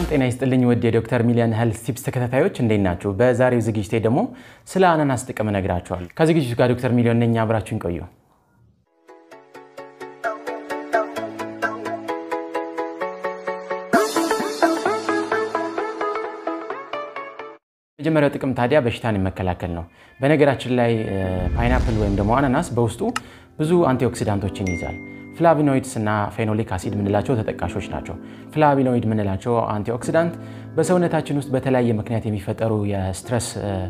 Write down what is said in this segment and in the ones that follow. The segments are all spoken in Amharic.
ጤና ይስጥልኝ ውድ የዶክተር ሚሊዮን ሄልዝ ቲፕስ ተከታታዮች እንዴት ናችሁ? በዛሬው ዝግጅቴ ደግሞ ስለ አናናስ ጥቅም እነግራችኋለሁ። ከዝግጅቱ ጋር ዶክተር ሚሊዮን ነኝ። አብራችሁን ቆዩ። የመጀመሪያው ጥቅም ታዲያ በሽታን መከላከል ነው። በነገራችን ላይ ፓይናፕል ወይም ደግሞ አናናስ በውስጡ ብዙ አንቲኦክሲዳንቶችን ይይዛል። ፍላቪኖይድስ እና ፌኖሊክ አሲድ የምንላቸው ተጠቃሾች ናቸው። ፍላቪኖይድ የምንላቸው አንቲኦክሲዳንት በሰውነታችን ውስጥ በተለያየ ምክንያት የሚፈጠሩ የስትረስ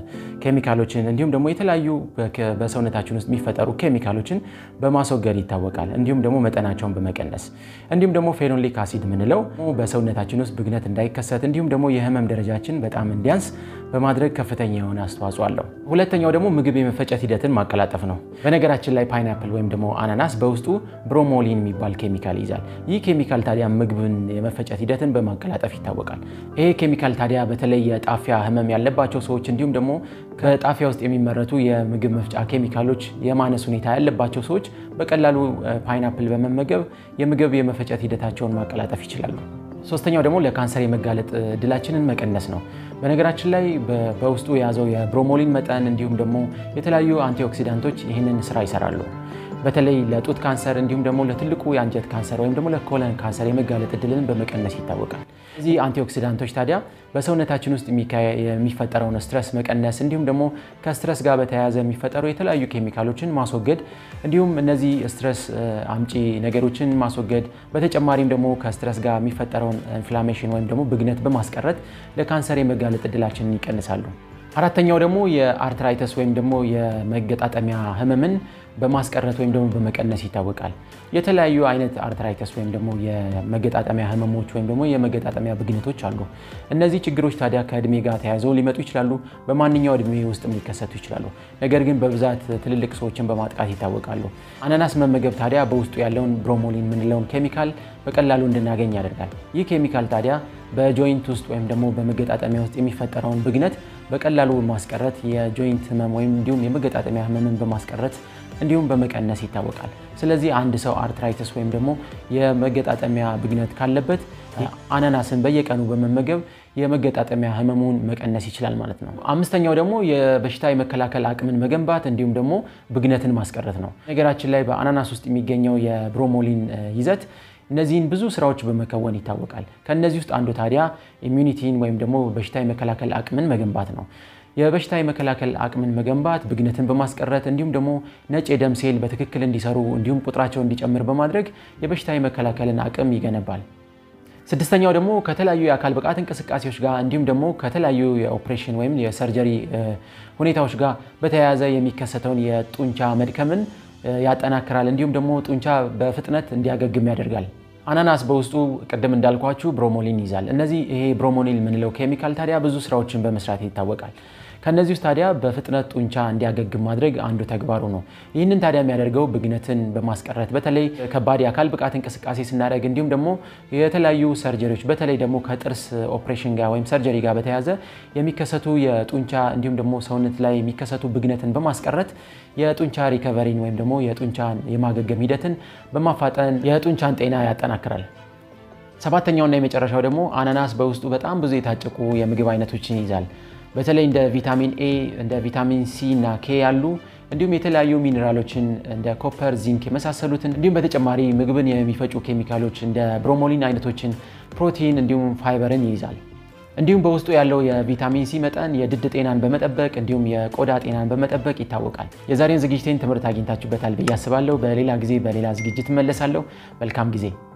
ኬሚካሎችን እንዲሁም ደግሞ የተለያዩ በሰውነታችን ውስጥ የሚፈጠሩ ኬሚካሎችን በማስወገድ ይታወቃል። እንዲሁም ደግሞ መጠናቸውን በመቀነስ እንዲሁም ደግሞ ፌኖሊክ አሲድ የምንለው በሰውነታችን ውስጥ ብግነት እንዳይከሰት እንዲሁም ደግሞ የህመም ደረጃችን በጣም እንዲያንስ በማድረግ ከፍተኛ የሆነ አስተዋጽኦ አለው። ሁለተኛው ደግሞ ምግብ የመፈጨት ሂደትን ማቀላጠፍ ነው። በነገራችን ላይ ፓይናፕል ወይም ደግሞ አናናስ በውስጡ ብሮሞሊን የሚባል ኬሚካል ይይዛል። ይህ ኬሚካል ታዲያ ምግብን የመፈጨት ሂደትን በማቀላጠፍ ይታወቃል። ይሄ ኬሚካል ታዲያ በተለይ የጣፊያ ህመም ያለባቸው ሰዎች እንዲሁም ደግሞ ከጣፊያ ውስጥ የሚመረቱ የምግብ መፍጫ ኬሚካሎች የማነስ ሁኔታ ያለባቸው ሰዎች በቀላሉ ፓይናፕል በመመገብ የምግብ የመፈጨት ሂደታቸውን ማቀላጠፍ ይችላሉ። ሶስተኛው ደግሞ ለካንሰር የመጋለጥ እድላችንን መቀነስ ነው። በነገራችን ላይ በውስጡ የያዘው የብሮሞሊን መጠን እንዲሁም ደግሞ የተለያዩ አንቲኦክሲዳንቶች ይህንን ስራ ይሰራሉ። በተለይ ለጡት ካንሰር እንዲሁም ደግሞ ለትልቁ የአንጀት ካንሰር ወይም ደግሞ ለኮለን ካንሰር የመጋለጥ እድልን በመቀነስ ይታወቃል። እዚህ አንቲኦክሲዳንቶች ታዲያ በሰውነታችን ውስጥ የሚፈጠረውን ስትረስ መቀነስ እንዲሁም ደግሞ ከስትረስ ጋር በተያያዘ የሚፈጠሩ የተለያዩ ኬሚካሎችን ማስወገድ እንዲሁም እነዚህ ስትረስ አምጪ ነገሮችን ማስወገድ በተጨማሪም ደግሞ ከስትረስ ጋር የሚፈጠረውን ኢንፍላሜሽን ወይም ደግሞ ብግነት በማስቀረት ለካንሰር የመጋለጥ እድላችንን ይቀንሳሉ። አራተኛው ደግሞ የአርትራይተስ ወይም ደግሞ የመገጣጠሚያ ህመምን በማስቀረት ወይም ደግሞ በመቀነስ ይታወቃል። የተለያዩ አይነት አርትራይተስ ወይም ደግሞ የመገጣጠሚያ ህመሞች ወይም ደግሞ የመገጣጠሚያ ብግነቶች አሉ። እነዚህ ችግሮች ታዲያ ከእድሜ ጋር ተያይዘው ሊመጡ ይችላሉ። በማንኛው እድሜ ውስጥም ሊከሰቱ ይችላሉ። ነገር ግን በብዛት ትልልቅ ሰዎችን በማጥቃት ይታወቃሉ። አናናስ መመገብ ታዲያ በውስጡ ያለውን ብሮሞሊን የምንለውን ኬሚካል በቀላሉ እንድናገኝ ያደርጋል። ይህ ኬሚካል ታዲያ በጆይንት ውስጥ ወይም ደግሞ በመገጣጠሚያ ውስጥ የሚፈጠረውን ብግነት በቀላሉ በማስቀረት የጆይንት ህመም ወይም እንዲሁም የመገጣጠሚያ ህመምን በማስቀረት እንዲሁም በመቀነስ ይታወቃል። ስለዚህ አንድ ሰው አርትራይተስ ወይም ደግሞ የመገጣጠሚያ ብግነት ካለበት አናናስን በየቀኑ በመመገብ የመገጣጠሚያ ህመሙን መቀነስ ይችላል ማለት ነው። አምስተኛው ደግሞ የበሽታ የመከላከል አቅምን መገንባት እንዲሁም ደግሞ ብግነትን ማስቀረት ነው። ነገራችን ላይ በአናናስ ውስጥ የሚገኘው የብሮሞሊን ይዘት እነዚህን ብዙ ስራዎች በመከወን ይታወቃል። ከእነዚህ ውስጥ አንዱ ታዲያ ኢሚዩኒቲን ወይም ደግሞ በሽታ የመከላከል አቅምን መገንባት ነው። የበሽታ የመከላከል አቅምን መገንባት ብግነትን በማስቀረት እንዲሁም ደግሞ ነጭ የደም ሴል በትክክል እንዲሰሩ እንዲሁም ቁጥራቸው እንዲጨምር በማድረግ የበሽታ የመከላከልን አቅም ይገነባል። ስድስተኛው ደግሞ ከተለያዩ የአካል ብቃት እንቅስቃሴዎች ጋር እንዲሁም ደግሞ ከተለያዩ የኦፕሬሽን ወይም የሰርጀሪ ሁኔታዎች ጋር በተያያዘ የሚከሰተውን የጡንቻ መድከምን ያጠናክራል። እንዲሁም ደግሞ ጡንቻ በፍጥነት እንዲያገግም ያደርጋል። አናናስ በውስጡ ቅድም እንዳልኳችሁ ብሮሞሊን ይዛል። እነዚህ ይሄ ብሮሞሊን የምንለው ኬሚካል ታዲያ ብዙ ስራዎችን በመስራት ይታወቃል። ከነዚህ ውስጥ ታዲያ በፍጥነት ጡንቻ እንዲያገግም ማድረግ አንዱ ተግባሩ ነው። ይህንን ታዲያ የሚያደርገው ብግነትን በማስቀረት በተለይ ከባድ የአካል ብቃት እንቅስቃሴ ስናደርግ እንዲሁም ደግሞ የተለያዩ ሰርጀሪዎች በተለይ ደግሞ ከጥርስ ኦፕሬሽን ጋር ወይም ሰርጀሪ ጋር በተያያዘ የሚከሰቱ የጡንቻ እንዲሁም ደግሞ ሰውነት ላይ የሚከሰቱ ብግነትን በማስቀረት የጡንቻ ሪከቨሪን ወይም ደግሞ የጡንቻን የማገገም ሂደትን በማፋጠን የጡንቻን ጤና ያጠናክራል። ሰባተኛውና የመጨረሻው ደግሞ አናናስ በውስጡ በጣም ብዙ የታጨቁ የምግብ አይነቶችን ይይዛል። በተለይ እንደ ቪታሚን ኤ እንደ ቪታሚን ሲ እና ኬ ያሉ እንዲሁም የተለያዩ ሚኔራሎችን እንደ ኮፐር፣ ዚንክ የመሳሰሉትን እንዲሁም በተጨማሪ ምግብን የሚፈጩ ኬሚካሎች እንደ ብሮሞሊን አይነቶችን፣ ፕሮቲን እንዲሁም ፋይበርን ይይዛል። እንዲሁም በውስጡ ያለው የቪታሚን ሲ መጠን የድድ ጤናን በመጠበቅ እንዲሁም የቆዳ ጤናን በመጠበቅ ይታወቃል። የዛሬውን ዝግጅቴን ትምህርት አግኝታችሁበታል ብዬ አስባለሁ። በሌላ ጊዜ በሌላ ዝግጅት እመለሳለሁ። መልካም ጊዜ